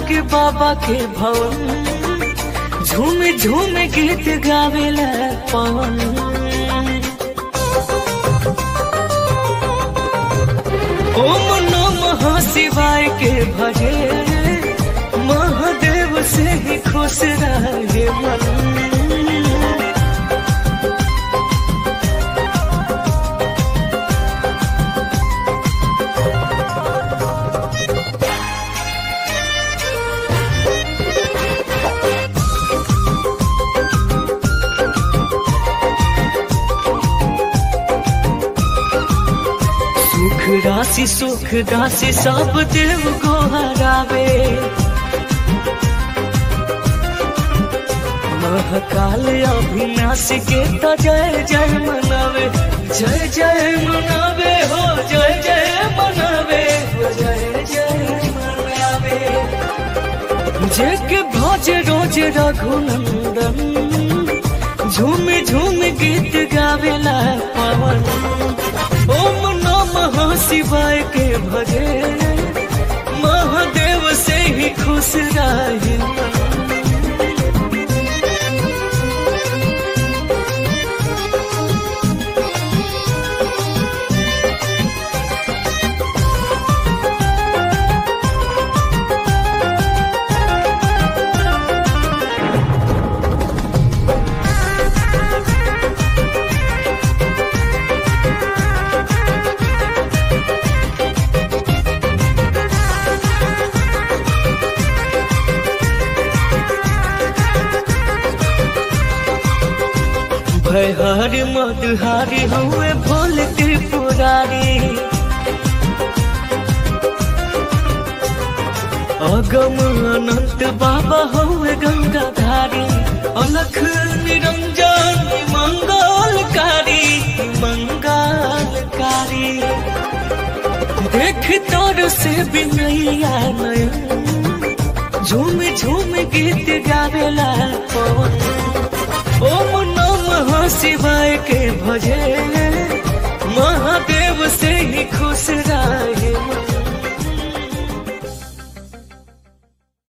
लागे बाबा के भवन झूम झूम गीत गावेला पवन ओम नमः शिवाय के भजे महादेव से ही खुश रहे मन सुख राशि सुख राशि सब देव को हरावे महाकाल अविनाशी के तो जय जय मनावे जय जय मनावे हो जय जय मनावे हो जय जय मनावे जेके भज रोज रघुनंदन झूम झूम गीत गावेला पवन ओम नमः शिवाय के भजे महादेव से ही खुश रहे मन। भयहारी मधुहारी हुए भोल त्रिपुरारी अगम अनंत बाबा हुए गंगाधारी अलख निरंजन मंगलकारी मंगलकारी देख तोर से बिनैया नयन झूम झूम गीत गावेला पवन ओम नमः शिवाय के भजे महादेव से ही खुश रहे मन।